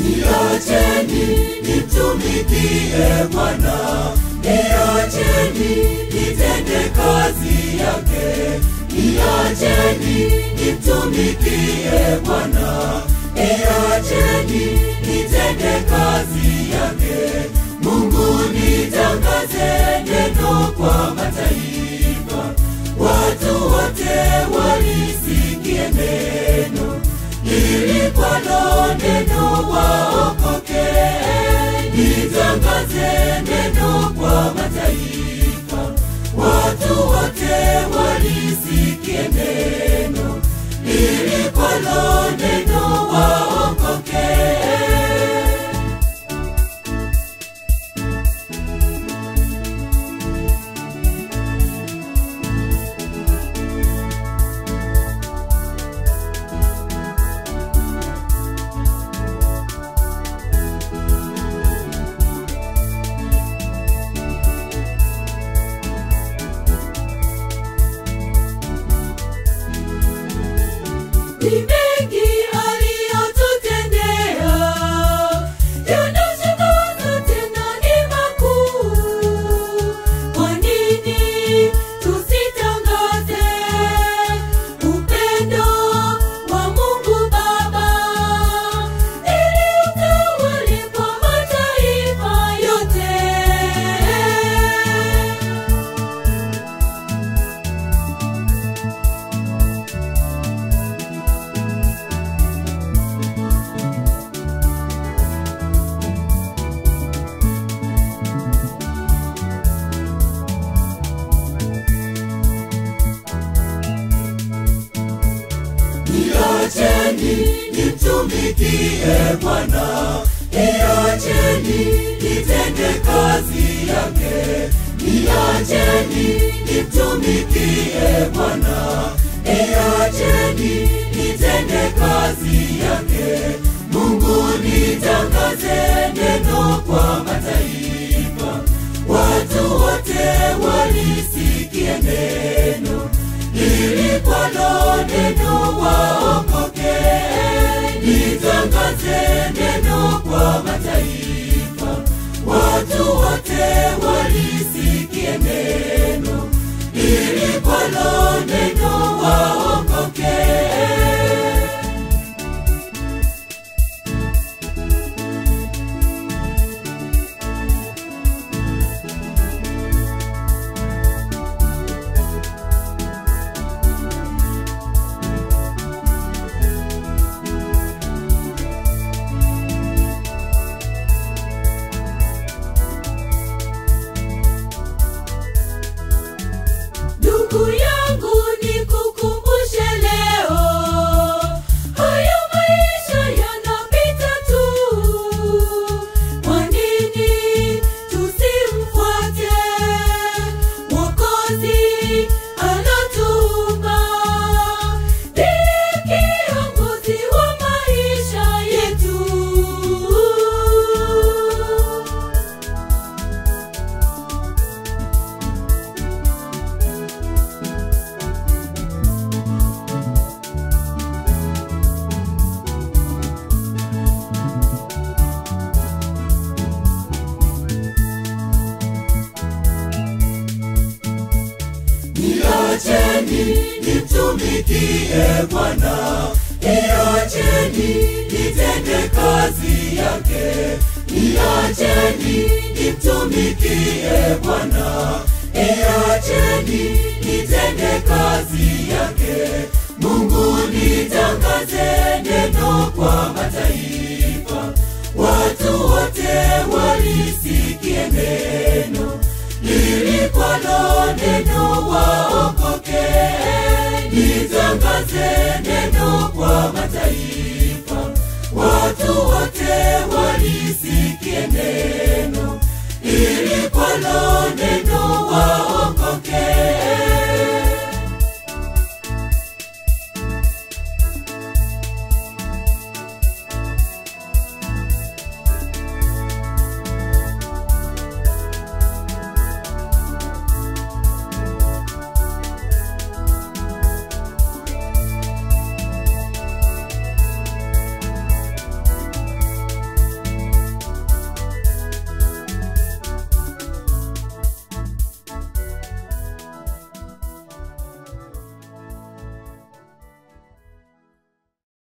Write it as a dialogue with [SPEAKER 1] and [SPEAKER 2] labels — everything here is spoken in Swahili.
[SPEAKER 1] niacheni nimtumikie Bwana, niacheni nitende kazi yake, niacheni nimtumikie Bwana, niacheni nitende kazi yake. Mungu nitangaze neno kwa mataifa, watu wote walisikie neno ili kwalo neno waokoke. Nitangaze neno kwa mataifa, watu wote walisikie neno ili kwalo neno waokoke. Ni mengi aliyotutendea, yanashangaza tena ni makuu. Kwa nini tusitangaze upendo wa Mungu Baba, ili utawale kwa mataifa yote? Niacheni nimtumikie Bwana, niacheni nitende kazi yake, niacheni nimtumikie Bwana, niacheni nitende kazi yake. Mungu nitangaze neno kwa mataifa, watu wote walisikie neno ili kwalo neno waokoke. Nitangaze neno kwa mataifa, watu wote walisikie neno ili kwalo neno waokoke. Ndugu yangu nikukumbushe leo, haya maisha yanapita tu. Kwa nini tusimfuate Mwokozi alotuumba? Ndiye kiongozi wa maisha yetu. Niacheni nimtumikie Bwana, niacheni nitende kazi yake, niacheni nimtumikie Bwana, niacheni nitende kazi yake. Mungu nitangaze neno kwa mataifa, watu wote walisikie neno ili kwalo neno waokoke. Nitangaze neno kwa mataifa